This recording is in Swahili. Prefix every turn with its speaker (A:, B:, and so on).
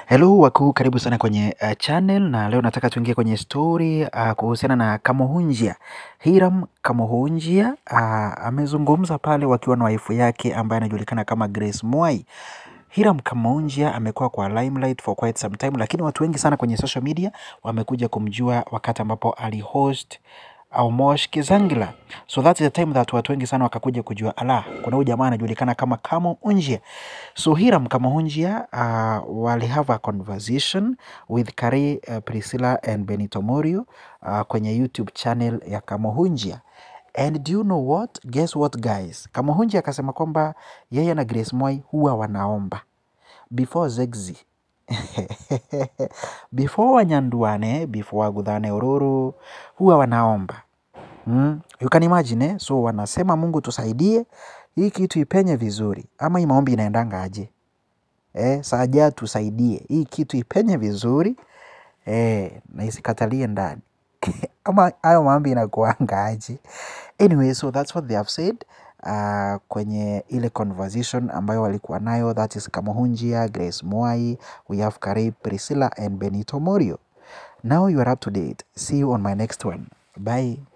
A: Hello wakuu, karibu sana kwenye uh, channel na leo nataka tuingie kwenye story uh, kuhusiana na Kamuhunjia. Hiram Kamuhunjia uh, amezungumza pale wakiwa na waifu yake ambaye anajulikana kama Grace Mwai. Hiram Kamuhunjia amekuwa kwa limelight for quite some time, lakini watu wengi sana kwenye social media wamekuja kumjua wakati ambapo alihost Aumosh Kizangila. So that's the time that watu wengi sana wakakuja kujua ala, kuna huyu jamaa anajulikana kama Kamuhunjia. So Hiram Kamuhunjia uh, wali have a conversation with Kari uh, Priscilla and Benito Morio uh, kwenye YouTube channel ya Kamuhunjia. And do you know what? Guess what guys? Kamuhunjia akasema kwamba yeye na Grace Mwai huwa wanaomba before Zegzi before wanyanduane before wagudhane ururu huwa wanaomba mm. You can imagine eh? So wanasema Mungu tusaidie hii kitu ipenye vizuri, ama hii maombi inaendanga aje eh? Saja tusaidie hii kitu ipenye vizuri eh, na isikatalie ndani ama hayo maombi inakuanga aje? Anyway, so that's what they have said uh, kwenye ile conversation ambayo walikuwa nayo, that is Kamuhunjia, Grace Mwai, we have Karib, Priscilla and Benito Morio. Now you are up to date. See you on my next one. Bye.